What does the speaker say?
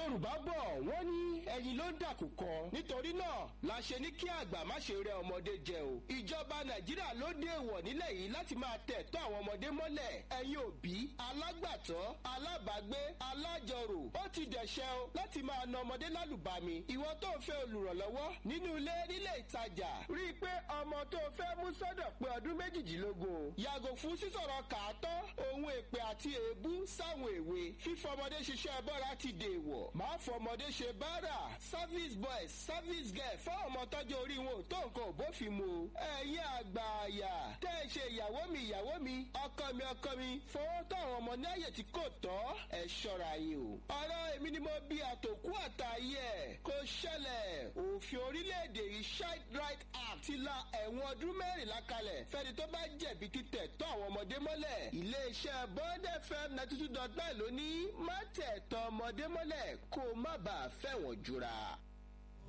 yorùbá bọ̀ wọ́n ní ẹyin ló ń dàkúkọ nítorí náà la ṣe ní kí àgbà má ṣe rẹ ọmọdé jẹ o ìjọba nàìjíríà ló dé èèwọ̀ nílẹ̀ yìí láti máa tẹ̀ tọ́ àwọn ọmọdé mọ́lẹ̀ ẹ̀yin òbí alágbàtọ́ alábàágbé alájọrò ó ti dẹ̀ṣẹ̀ o láti máa na ọmọdé lálùbami ìwọ tó ń fẹ́ olùrànlọ́wọ́ nínú ilé nílé ìtajà rí i pé ọmọ tó fẹ́ mú sọ́dọ̀ pé ọdún méjìdínlógún yàgò fún sísọ̀rọ̀ kàátọ́ ohun èpè àti èébú sáwọn èwe fífọmọdé ṣiṣẹ́ bọ́ra ti dèèwọ̀ máa fọmọdé ṣe báárà service boy service girl fáwọn ọmọ tọ́jú orí wọn ò tó nǹkan ò bófin mu ẹ̀yin àgbà àyà tẹ́ ẹ ṣe ìyàwó mi ìyàwó mi ọkọ mi ọkọ mi fọwọ́ tó àwọn ọmọ ní àyè tí kò tọ́ ẹ ṣọ́ra yìí o ọ̀rọ̀ èmi ni mo bí àtòkú àtàyè ẹ̀ kò ṣẹlẹ̀ òfin orílẹ̀-èdè yìí child right act ti la ẹ̀wọ̀n ọdún mẹ́rìnlá kalẹ̀ fẹ́ni tó bá jẹ̀bi títẹ̀ tọ́ àwọn ọmọdé mọ́lẹ̀ iléeṣẹ́ bond fm ninety two dot nine ló ní má tẹ̀ tọ́ ọmọdé mọ́lẹ̀ kó má bàa fẹ̀wọ̀n jura.